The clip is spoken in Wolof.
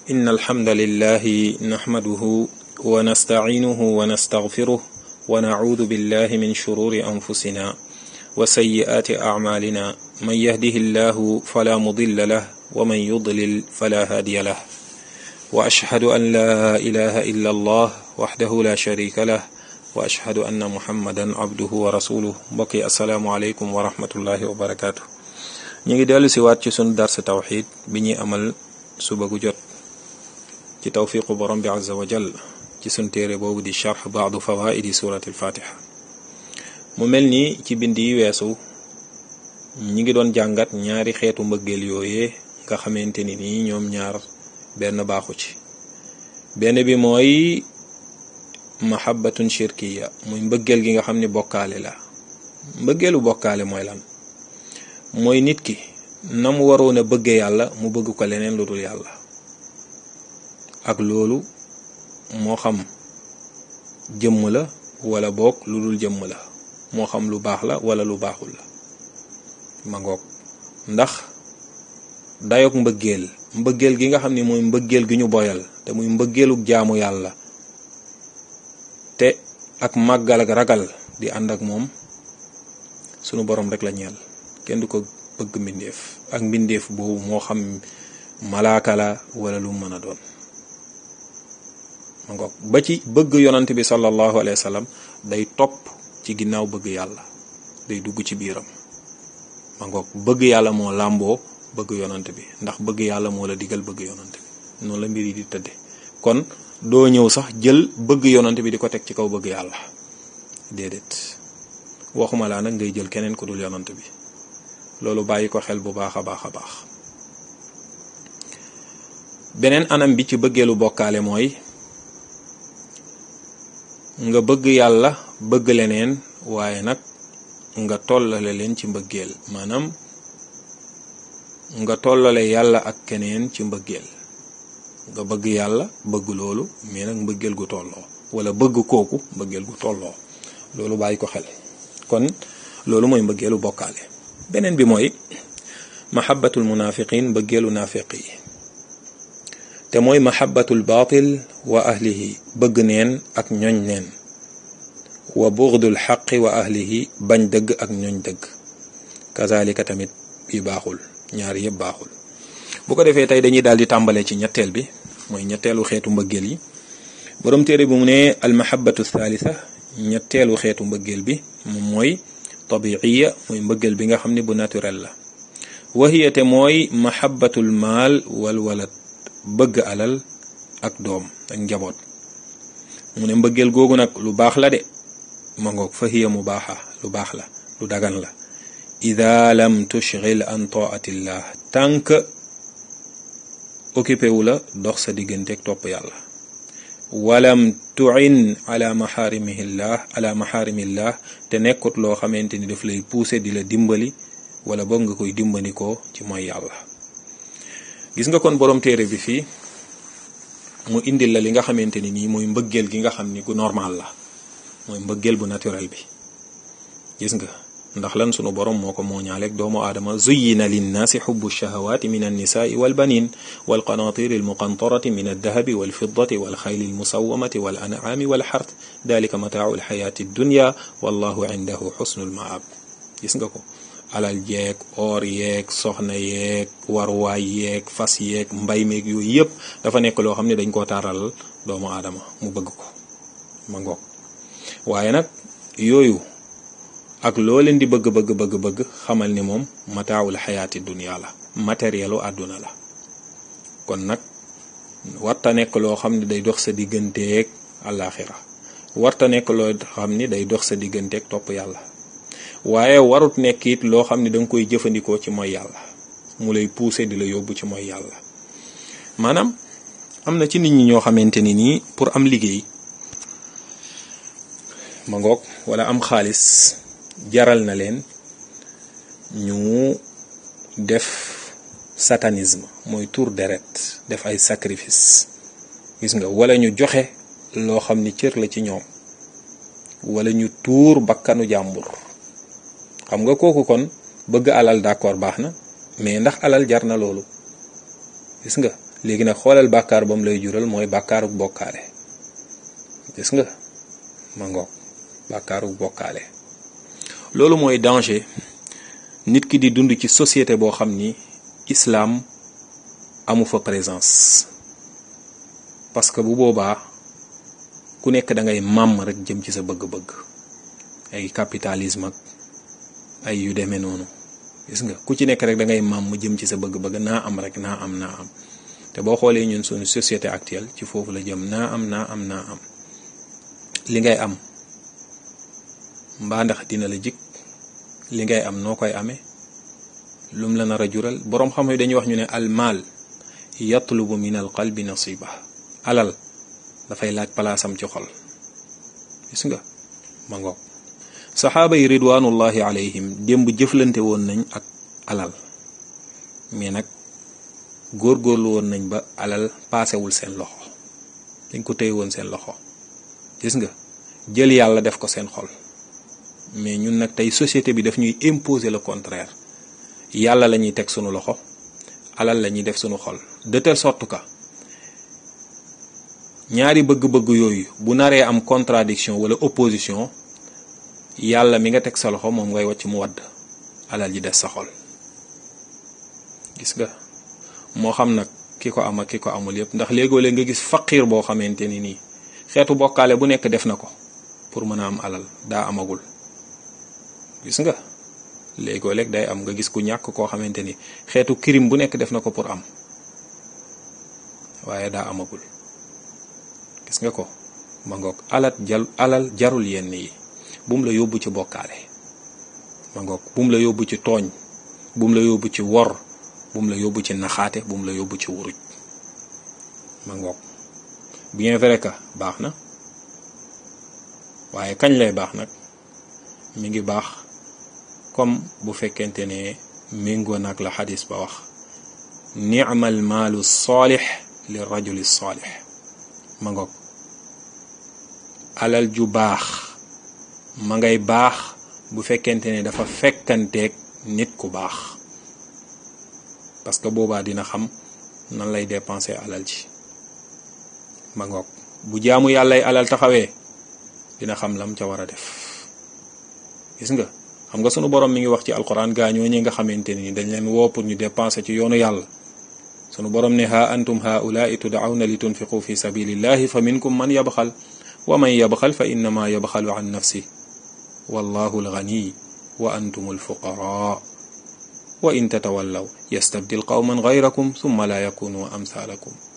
إن الحمد لله نحمده ونستعينه ونستغفره ونعوذ بالله من شرور أنفسنا وسيئات أعمالنا من يهده الله فلا مضل له ومن يضلل فلا هادي له وأشهد أن لا إله إلا الله وحده لا شريك له وأشهد أن محمدا عبده ورسوله بقي السلام عليكم ورحمة الله وبركاته ñu ngi dellu si waat ci sunu dars tawxid bi ñuy amal suba gu jot ci tawfiqu borom bi azza wa jal ci sun téere boobu di charx baadu fawaidi surati alfatiha mu mel ni ci bind yi weesu ñi ngi doon jàngat ñaari xeetu mbëggeel yooyee nga xamante ni nii ñoom ñaar benn baaxu ci benn bi mooy mahabbatun shirkiya muy mbëggeel gi nga xam ni bokkaale la mbëggeelu bokkaale mooy lan mooy nit ki na mu waroon a bëgge yàlla mu bëgg ko leneen lu dul yàlla ak loolu moo xam jëmm la wala boog lu dul jëmm la moo xam lu baax la wala lu baaxul la ma ngoog ndax dayoog mbëggeel mbëggeel gi nga xam ni mooy mbëggeel gi ñu boyal te muy mbëggeelug jaamu yàlla te ak màggal ak ragal di ànd ak moom sunu borom rek la ñeel kenn du ko bëgg mbindeef ak mbindeef boobu moo xam malaaka la wala lu mën a doon ma ngoog ba ci bëgg yonant bi sallallahu alayhi wa sallam day topp ci ginnaaw bëgg yàlla day dugg ci biiram ma ngoog bëgg yàlla moo làmboo bëgg yonant bi ndax bëgg yàlla moo la digal bëgg yonant bi noonu la mbir yi di tëdde kon doo ñëw sax jël bëgg yonant bi di ko teg ci kaw bëgg yàlla déedéet waxuma laa nag ngay jël keneen ku dul yonant bi loolu bàyyi ko xel bu baax a baax a baax beneen anam bi ci bëggeelu bokkaale mooy nga bëgg yàlla bëgg leneen waaye nag nga tollale leen ci mbëggeel maanaam nga tollale yàlla ak keneen ci mbëggeel nga bëgg yàlla bëgg loolu mais nag mbëggeel gu tolloo wala bëgg kooku mbëggeel gu tolloo loolu bàyyi ko xel kon loolu mooy mbëggeelu bokkaale beneen bi mooy mahabbatul munafiqin mbëggeelu naafiq yi te mooy mahabbatul baatil wa ahlihi bëgg neen ak ñoñ neen wa bughdul xaqi wa ahlihi bañ dëgg ak ñoñ dëgg kazalika tamit bi baaxul ñaar yëpp baaxul bu ko defee tey dañuy daal di tàmbalee ci ñetteel bi mooy ñetteelu xeetu mbëggeel yi borom téere bi mu ne al mahabbatu thalitha ñetteelu xeetu mbëggeel bi moom mooy tabiiya mooy mbëggeel bi nga xam ne bu naturel la wahiya te mooy mahabbatul maal wal walad bëgg alal ak doom ak njaboot mu ne mbëggeel googu nag lu baax la de ma ngoog fa hiya mu baaxa lu baax la lu dagan la ida lam tushghil an taatillah tànk occupé wu la dox sa digganteeg topp yàlla walam tuin ala maxaarimillah ala maxaarimillah te nekkut loo xamante ni daf lay pousser di la dimbali wala boog nga koy dimbandikoo ci mooy yàlla gis nga kon borom téere bi fii mu indil la li nga xamante ni nii mooy mbëggeel gi nga xam ni gu normal la mooy mbëggeel bu naturel bi gis nga ndax lan sunu borom moo ko mooñaaleeg doomu aadama zuyyina linnaasi xubbu shahawaati min annisaai walbanin walqanaatiri almuqantarati min aldahabi walfiddati walxayli almusawamati walancaami walxart dalika mataacu alxayaati addunya wallahu indahu xusnu almaab gis nga ko alal yeeg or yeeg soxna yeeg warwaay yeeg fas yeeg mbay meeg yooyu yëpp dafa nekk loo xam ne dañ koo taaral doomu aadama mu bëgg ko ma ngoog waaye nag yooyu ak loo leen di bëgg bëgg bëgg bëgg xamal ni moom mataawul xayaati dunya la matérielu àdduna la kon nag warta nekk loo xam ne day dox sa digganteeg àllaaxira warta nekk loo xam ni day dox sa digganteeg topp yàlla waaye warut nekk it loo xam ne danga koy jëfandikoo ci mooy yàlla mu lay pousser di la yóbbu ci mooy yàlla maanaam am na ci nit ñi ñoo xamante ni nii pour am liggéey ma ngoog wala am xaalis jaral na leen ñu def satanisme mooy tour deret def ay sacrifice gis nga wala ñu joxe loo xam ni cër la ci ñoom wala ñu tuur bakkanu jàmbur xam nga kooku kon bëgg alal d'accord baax na mais ndax alal jar na loolu gis nga léegi nag xoolal bàkkaar ba mu lay jural mooy bàkkaaru bokkaale gis nga ma ngoog bàkkaaru bokkaale loolu mooy danger nit ki di dund ci société boo xam ni islaam amu fa présence parce que bu boobaa ku nekk da ngay màmm rek jëm ci sa bëgg-bëgg ay capitalisme ak ay yu demee noonu gis nga ku ci nekk rek da ngay màmm jëm ci sa bëgg-bëgg naa am rek naa am naa am te boo xoolee ñun suñu société actuelle ci foofu la jëm naa am naa am naa am li ngay am mbaa ndax dina la jik li ngay am noo koy amee lum la nar a jural boroom xam-xam dañuy wax ñu ne al maal yatlubu min al qalbi nasiba alal dafay laaj palaasam ci xol gis nga ma ngoog saxaaba yi ridwanullahi alayhim démb jëflante woon nañ ak alal mais nag góorgóorlu woon nañ ba alal paasewul seen loxo dañ ko téye woon seen loxo gis nga jël yàlla def ko seen xol mais ñun nag tey société bi daf ñuy imposer le contraire yàlla la ñuy teg sunu loxo alal la ñuy def sunu xol de telle sorte que ñaari bëgg-bëgg yooyu bu naree am contradiction wala opposition yàlla mi nga teg sa loxo moom ngay wàcc mu wadd alal ji des sa xol gis nga moo xam nag ki ko am ak ki ko amul yépp ndax léegoo-léeg nga gis faqiir boo xamante ni nii xeetu bokkaale bu nekk def na ko pour mën a am alal daa amagul gis nga léegoo-léeg day am nga gis ku ñàkk koo xamante ni xeetu crime bu nekk def na ko pour am waaye daa amagul gis nga ko ma ngoog alal jal alal jarul yenn yi bum la yóbbu ci bokkaale ma ngoog bum la yóbbu ci tooñ bum la yóbbu ci wor bum la yóbbu ci naxaate bum la yóbbu ci wuruj ma ngoog bien vrai que baax na waaye kañ lay baax nag mi ngi baax comme bu fekkente ne méngoo nag la xadis ba wax ni'mal maalu saalix li rajuli saalix ma ngoog alal ju baax ma ngay baax bu fekkente ne dafa fekkanteeg nit ku baax parce que boobaa dina xam nan lay dépenser alal ji ma ngoog bu jaamu yàllay alal taxawee dina xam lam ca war a def gis nga xam nga sunu borom mi ngi wax ci alquran gaa ñoo ñi nga xamante ni dañ leen woo pour ñu dépenser ci yoonu yàlla sunu borom ne ha antum haulaai tud'awna li tunfiqu fi sabilillahi fa minkum man yabxal wa man yabxal fa innama yabxalu an nafsi wallahu alghani wa antum alfuqara wa in tatawallaw yastabdil qawman ghayrakum thumma la yakunu amsalakum